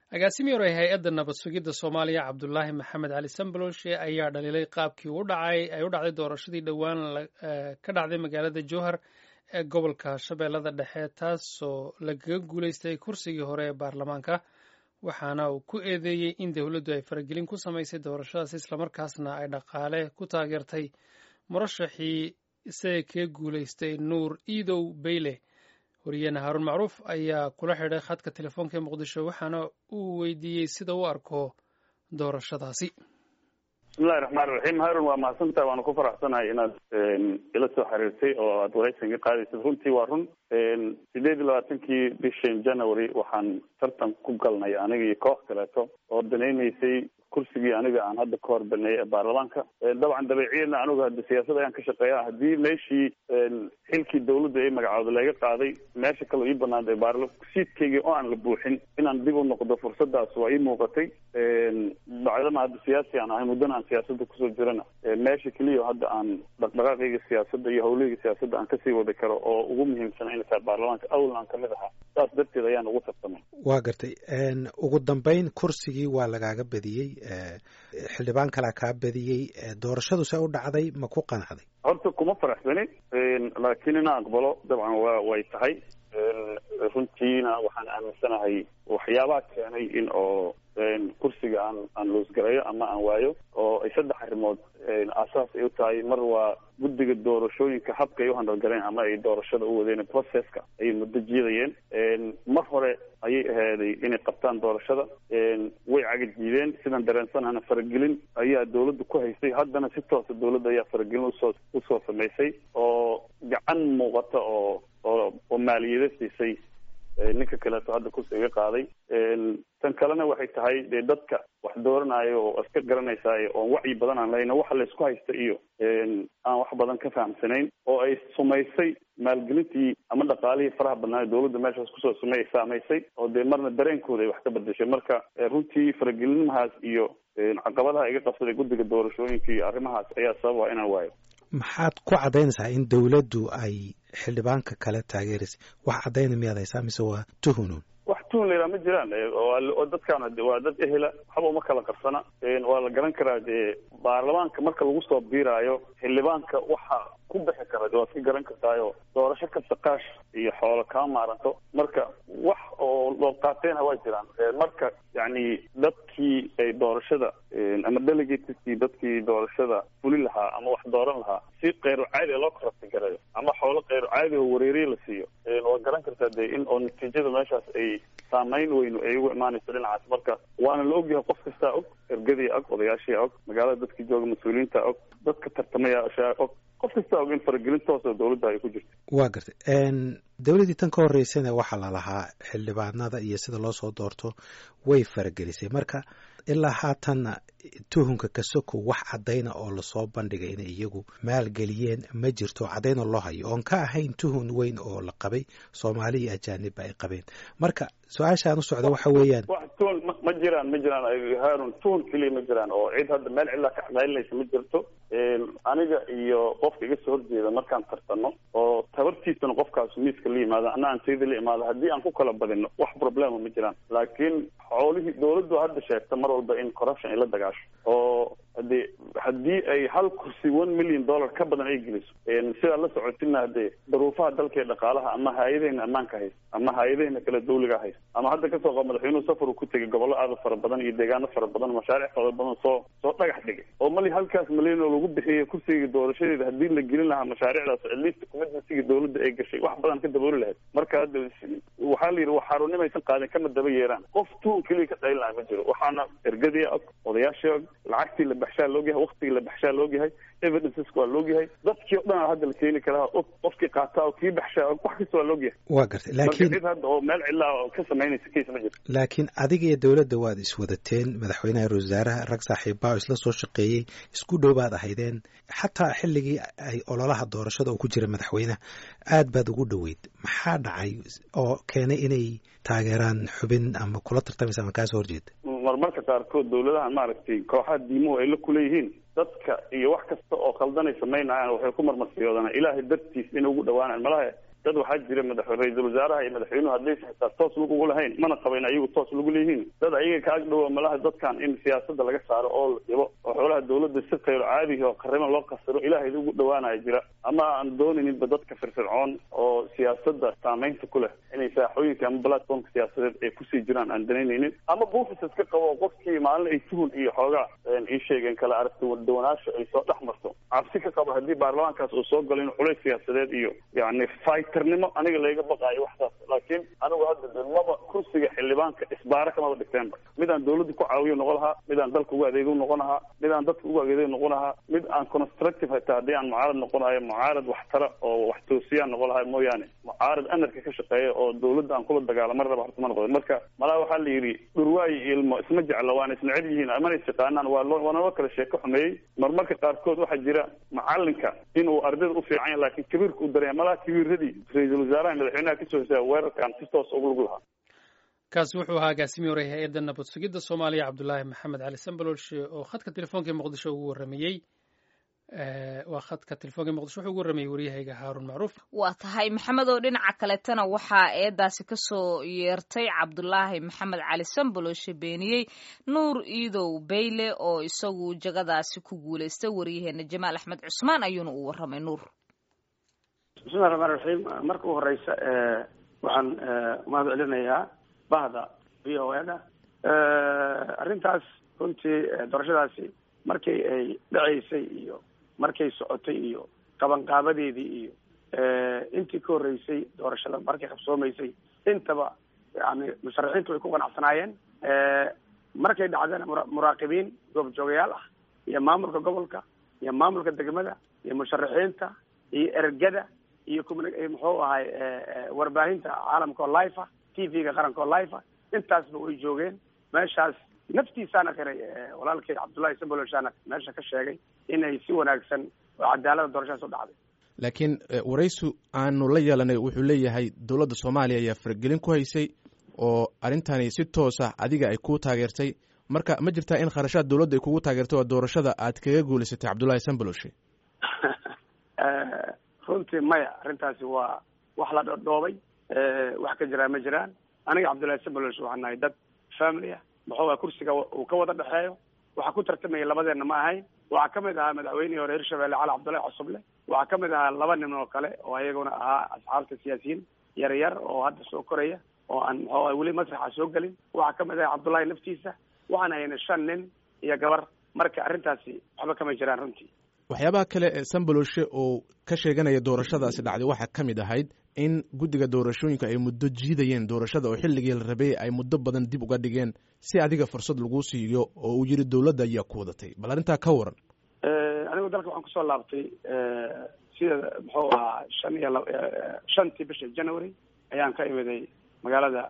agaasimi hore hay-adda nabad sugidda soomaaliya cabdulaahi maxamed cali sambaloshe ayaa dhaliilay qaabkii u dhacay ay u dhacday doorashadii dhowaan ka dhacday magaalada jowhar ee gobolka shabeellada dhexe taasoo lagaga guulaystay kursigii hore ee baarlamaanka waxaana uu ku eedeeyey in dowladdu ay faragelin ku samaysay doorashadaas islamarkaasna ay dhaqaale ku taageertay murashaxii isaga kaga guulaystay nuur iidow beyle wariyeene haaruun macruuf ayaa kula xidhay khadka telefoonka ee muqdisho waxaana uu weydiiyey sida u arko doorashadaasi bismillahi raxmaan raxiim haarun waa mahadsantaha waana ku faraxsanahay inaad ila soo xiriirtay oo aad waraysan ka qaadaysad runtii waa run sideed iyo labaatankii bishan january waxaan tartan ku galnay aniga iyo koox kaleeto oo danaynaysay kursigii aniga aan hadda ka hor baneeyay ee baarlamaanka dabcan dabeeciyadna anigu hadda siyaasad ayaan ka shaqeeya haddii meeshii xilkii dawladda ay magacooda laga qaaday meesha kaleo ii banaantay baarla siidkaygii oo aan la buuxin inaan dib u noqdo fursadaas waa ii muuqatay bacdama hadda siyaasi aan ahay muddana aan siyaasadda kusoo jirana meesha keliya hadda aan dhaqdhaqaaqayga siyaasadda iyo hawlahayga siyaasadda aan kasii wadi karo oo ugu muhiimsana inay tahay baarlamaanka awlan aan kamid ahaa saas darteed ayaan ugu tartamay waa gartay ugu dambeyn kursigii waa lagaaga badiyey xildhibaan kalaa kaa badiyey doorashadu se u dhacday ma ku qanacday horta kuma faraxsani laakiin inaan aqbalo dabcan wa way tahay runtiina waxaan aaminsanahay waxyaabaha keenay in oo kursiga aan aan loosgarayo ama aan waayo oo ay saddex arrimood aasaas ay u tahay mar waa guddiga doorashooyinka habka ay u handalgaleen ama ay doorashada u wadeen processka ayay muddo jiidayeen mar hore ayay ahaaday inay qabtaan doorashada way cagajiideen sidaan dareensanahana faragelin ayaa dawladda ku haysay haddana si toosa dawladda ayaa faragelin usoo usoo samaysay oo gacan muuqata oo oo oo maaliyada siisay ninka kaleeto hadda kursi iga qaaday tan kalena waxay tahay dee dadka wax dooranayo oo iska garanaysaay oon wacyi badan aan lahayna waxa laysku haysta iyo aan wax badan ka fahamsanayn oo ay sumaysay maalgelintii ama dhaqaalihii faraha badnaa dawladda meeshaas kusoo sumay saamaysay oo dee marna dareenkooda ay wax ka bedeshay marka runtii faragelinimahaas iyo caqabadaha iga qabsaday guddiga doorashooyinka iyo arrimahaas ayaa sabab ah inaan waayo maxaad ku caddaynaysaa in dawladdu ay xildhibaanka kale taageeraysay wax caddayna miyaad haysaa mise waa tuhunun wax tuhun layidhaha ma jiraan oo dadkaan waa dad ehela waxba uma kala qarsana waa la garan karaa dee baarlamaanka marka lagu soo biiraayo xildhibaanka waxa ku bixi kara waad ka garan kartaayo doorasho kasta qaash iyo xoolo kaa maaranto marka wax oo loo qaateyna waa jiraan marka yacni dadkii ay doorashada ama delegateskii dadkii doorashada fuli lahaa ama wax dooran lahaa si keyru caadi loo korabti garayo ama xoolo keyru caadi oo wareeriye la siiyo waa garan kartaa dee in oo natiijada meeshaas ay saamayn weynu ay ugu imaanayso dhinacaas marka waana la ogyahay qof kastaa og ergadii og odayaashii og magaalada dadkii jooga mas-uuliyiinta og dadka tartamayaashaa og qof kastaa og in faragelin toosoo dawladda ay ku jirto waa gartay dawladdii tan ka horreysana waxaa la lahaa xildhibaanada iyo sida loo soo doorto way faragelisay marka ilaa haatanna tuhunka kasoko wax caddayna oo lasoo bandhigay inay iyagu maalgeliyeen ma jirto caddayna loo hayo oon ka ahayn tuhun weyn oo la qabay soomaali iyo ajaanibba ay qabeen marka su-aashaan u socda waxa weeyaan wax tuhun ma jiraan ma jiraan haarun tuhun keliya ma jiraan oo cid hadda meel cidlaa ka caqaylinaysa ma jirto aniga iyo qofka iga soo horjeeda markaan tartanno oo tabartiisana qofkaas miiska la yimaado ana aan sayda la imaado haddii aan ku kala badino wax problema ma jiraan laakiin xoolihii dawladdu hadda sheegta mar walba in corruption ay la dagaasho oo hadee haddii ay hal kursi one million dollar ka badan ay geliso sidaa la socotina hadee daruufaha dalka ee dhaqaalaha ama hay-adahena ammaanka haysta ama hay-adahena kale dawliga haysta ama hadda kasoo qab madaxweynuhu safar uu ku tegay gobollo aada fara badan iyo deegaano fara badan mashaariic fara badan soo soo dhagax dhigay oo mali halkaas malyan oo lagu bixiyay kursiga doorashadeeda haddii la gelin lahaa mashaariicdaas atleast commitmentsiga dawladda ay gashay wax badan ka dabooli lahayd marka hadda waxaa la yidhi wax xaarunimaysan qaadin kama daba yeeraan qof tuun keliya ka dhaylin laha ma jiro waxaana ergadii og odayaashii og lacagtii la baxshaa loogyahay waktigii la baxshaa loogyahay evidenceska waa loogyahay dadkii o dhan hadda la keeni karaa og qofkii qaataa oo kii baxshaa og wax kasta waa loogyahay waa gartay laakiin cid hadda oo meel cidlaa oo ka samaynaysa case ma jirto laakiin adiga iyo dawladda waad iswadateen madaxweynaha ra wasaaraha rag saaxiibbaa oo isla soo shaqeeyey isku dhow baad ahaydeen xataa xilligii ay ololaha doorashada oo ku jira madaxweynaha aad baad ugu dhoweyd maxaa dhacay oo keenay inay taageeraan xubin ama kula tartamaysa ama kaasoo horjeeda marmarka qaarkood dawladaha maaragtay kooxaha diimuhu ay la kuleeyihiin dadka iyo wax kasta oo khaldanay samaynayaan waxay ku marmarsiyoodaan ilaahay dartiis inay ugu dhawaanaan malaha dad waxaa jira madax ra-iisul wasaaraha iyo madaxweynuhu haddaysan xitaa toos lug ugu lahayn mana qabayn ayagu toos lagu leeyihiin dad ayaga ka agdhowa malaha dadkan in siyaasada laga saaro oo la dhibo oo xoolaha dawladda si khayr caadihi oo qarriban loo qasiro ilaahay ugu dhawaanaya jira ama aan doonayninba dadka firfircoon oo siyaasada saameynta ku leh inay saaxooyinka ama platformka siyaasadeed ay kusii jiraan aan danaynaynin ama buufis iska qabo qofkii maalin ay tuhun iyo xoogaa ii sheegeen kala aragti wadawanaasha ay soo dhex marto cabsi ka qabo haddii baarlamaankaas uu soo galo in culays siyaasadeed iyo yani fighternimo aniga layga baqaayo waxtaas laakiin anigu hadda de maba kursiga xildhibaanka isbaara kamaba dhigteenba mid aan dawladda ku caawiyo noqon lahaa mid aan dalka ugu adeego noqon lahaa mid aan dadka ugu adeego noqon lahaa mid aan constructive hataa haddii aan mucaarad noqonayo mucaarad waxtara oo wax toosiyaan noqon lahaa mooyaane mucaarad anarka ka shaqeeya oo dawladda aan kula dagaalamo raba horta ma noqdo marka malaa waxaa la yidhi dhurwaayi ilmo isma jecla waana isna cel yihiin amana is yaqaanaan waa loo waa naloo kala sheeko xumeeyey marmarka qaarkood waxaa jira macalinka inuu ardayda u fiican yahay laakiin kabiirka u daraya malaa kabiiradii ra-iisul wasaaraha madaxweynaha kasoo hosaya weerarkan si toos ugu lug lahaa kaasi wuxuu ahaa agaasimiye hore hay-adda nabad sugidda soomaaliya cabdulaahi maxamed cali sambalolshe oo khadka telefoonka muqdisho ugu warramayey waa khadka telefoonka muqdisho wuxuu ugu warramayey waryahayga haaruun macruuf waa tahay maxamed oo dhinaca kaletana waxaa eedaasi kasoo yeertay cabdulaahi maxamed cali sambalolshe beeniyey nuur iidow beyle oo isagu jagadaasi ku guulaystay waryaheena jamaal axmed cusmaan ayuuna u warramay nuur bismillahi raxmaan raxiim marka u horeysa waxaan mahad celinayaa bahda v o da arrintaas runtii doorashadaasi markii ay dhaceysay iyo markay socotay iyo qabanqaabadeedii iyo intii ka horreysay doorashada markay qabsoomaysay intaba yani musharaxiintu way ku qanacsanaayeen markay dhacdana muraaqibiin goobjoogayaal ah iyo maamulka gobolka iyo maamulka degmada iyo musharaxiinta iyo ergada iyo muxuu ahay warbaahinta caalamka oo life ah t v-ga qaranka oo life ah intaasba way joogeen meeshaas naftiisaana qiray walaalkay cabdullahi samboloshaana meesha ka sheegay inay si wanaagsan oo cadaalada doorashadaas u dhacday laakiin waraysu aanu la yeelanay wuxuu leeyahay dowladda soomaaliya ayaa faragelin ku haysay oo arrintani si toos ah adiga ay kuu taageertay marka ma jirtaa in kharashaad dowladda ay kugu taageertay oo doorashada aad kaga guulaysatay cabdullahi samboloshe runtii maya arrintaasi waa wax la dhodhoobay wax ka jiraa ma jiraan aniga cabdullahi samboloshe waxaan nahay dad family ah muxuu aha kursiga uu ka wada dhexeeyo waxaa ku tartamaya labadeenna ma ahayn waxaa kamid ahaa madaxweynihii hore hirshabelle cali cabdullahi cosuble waxaa kamid ahaa laba nin oo kale oo ayaguna ahaa asxaabta siyaasiyiin yar yar oo hadda soo koraya oo aan muxuu aha weli masraxa soo gelin waxaa kamid ahaa cabdullahi naftiisa waxaan haynay shan nin iyo gabar marka arrintaasi waxba kama jiraan runtii waxyaabaha kale ee samboloshe oo ka sheeganaya doorashadaasi dhacday waxaa ka mid ahayd in guddiga doorashooyinka ay muddo jiidayeen doorashada oo xilligii la rabay ay muddo badan dib uga dhigeen si adiga fursad laguu siiyo oo uu yidhi dowladda ayaa ku wadatay bal arrintaa ka waran anigu dalka waxaan kusoo laabtay sida muxuu ahaa shan iyo lab shantii bisha january ayaan ka imiday magaalada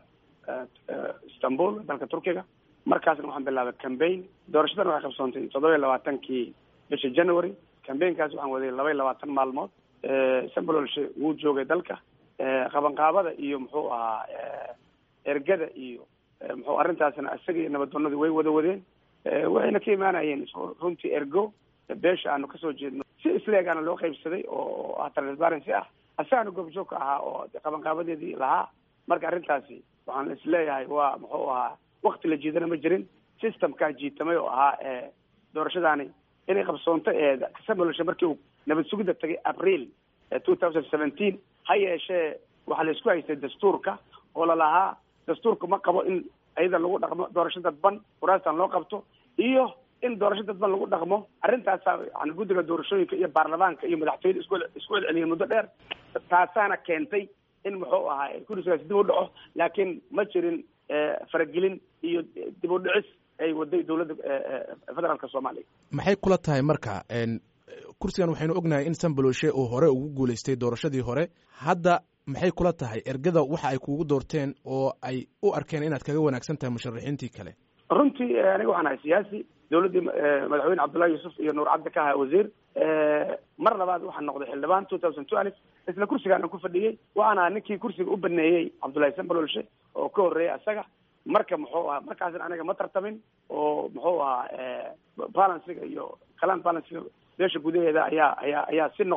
istanbul dalka turkiga markaasna waxaan bilaabay cambaign doorashadana waxay qabsoontay toddoba iyo labaatankii bisha january cambaign-kaas waxaan waday laba iyo labaatan maalmood sambololshe wuu joogay dalka qabanqaabada iyo muxuu ahaa ergada iyo muxuu arrintaasna isaga iyo nabaddoonadii way wada wadeen waxayna ka imaanayeen runtii ergo beesha aanu kasoo jeedno si isleegaana loo qaybsaday oo ah transparency ah asagana goobjoog ka ahaa oo qabanqaabadeedii lahaa marka arrintaasi waxaan isleeyahay waa muxuu ahaa wakti la jiidana ma jirin systemkaa jiitamay oo ahaa doorashadaani inay qabsoonto samboloshe markii uu nabad sugidda tagay april two thousand seventeen ha yeeshee waxaa la isku haystay dastuurka oo lalahaa dastuurka ma qabo in ayada lagu dhaqmo doorasho dadban kuraastan loo qabto iyo in doorasho dadban lagu dhaqmo arrintaasa yani guddiga doorashooyinka iyo baarlamaanka iyo madaxtooyada isku isku celceliyeen muddo dheer taasaana keentay in muxuu ahaa kursigaas dib u dhaco laakiin ma jirin faragelin iyo dib u dhicis ay waday dowladda federaalka soomaaliya maxay kula tahay marka kursigan waxaynu ognahay in samboloshe uu hore ugu guulaystay doorashadii hore hadda maxay kula tahay ergada waxa ay kugu doorteen oo ay u arkeen inaad kaga wanaagsan tahay musharaxiintii kale runtii aniga waxaan ahay siyaasi dowladdii madaxweyne cabdullahi yuusuf iyo nuur cabdi ka ahaa wasiir mar labaad waxaan noqday xildhibaan two thousand twelve isla kursigaana ku fadhiyey waxaan ahaa ninkii kursiga u baneeyey cabdullahi sambololshe oo ka horreeyay asaga marka muxuu ahaa markaasna aniga ma tartamin oo muxuu ahaa balanciga iyo kalan balanciga beesha gudaheeda ayaa ayaa ayaa si noqday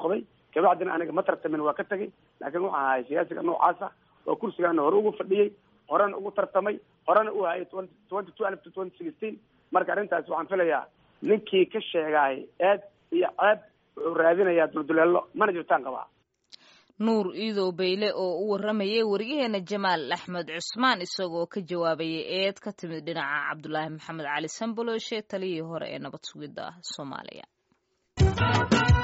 kabacdina aniga ma tartamin waa ka tegay laakiin waxaan ahay siyaasiga noocaasa oo kursigaana hore ugu fadhiyey horena ugu tartamay horena u hayay twenty twelve to twenty sixteen marka arrintaas waxaan filayaa ninkii ka sheegaay eed iyo ceeb wuxuu raadinayaa dulduleelo mana jirtaan qabaa nuur iidow bayle oo u waramayay wariyaheena jamaal axmed cusmaan isagoo ka jawaabayay eed ka timid dhinaca cabdulaahi maxamed cali sambolooshe taliyii hore ee nabad sugidda soomaaliya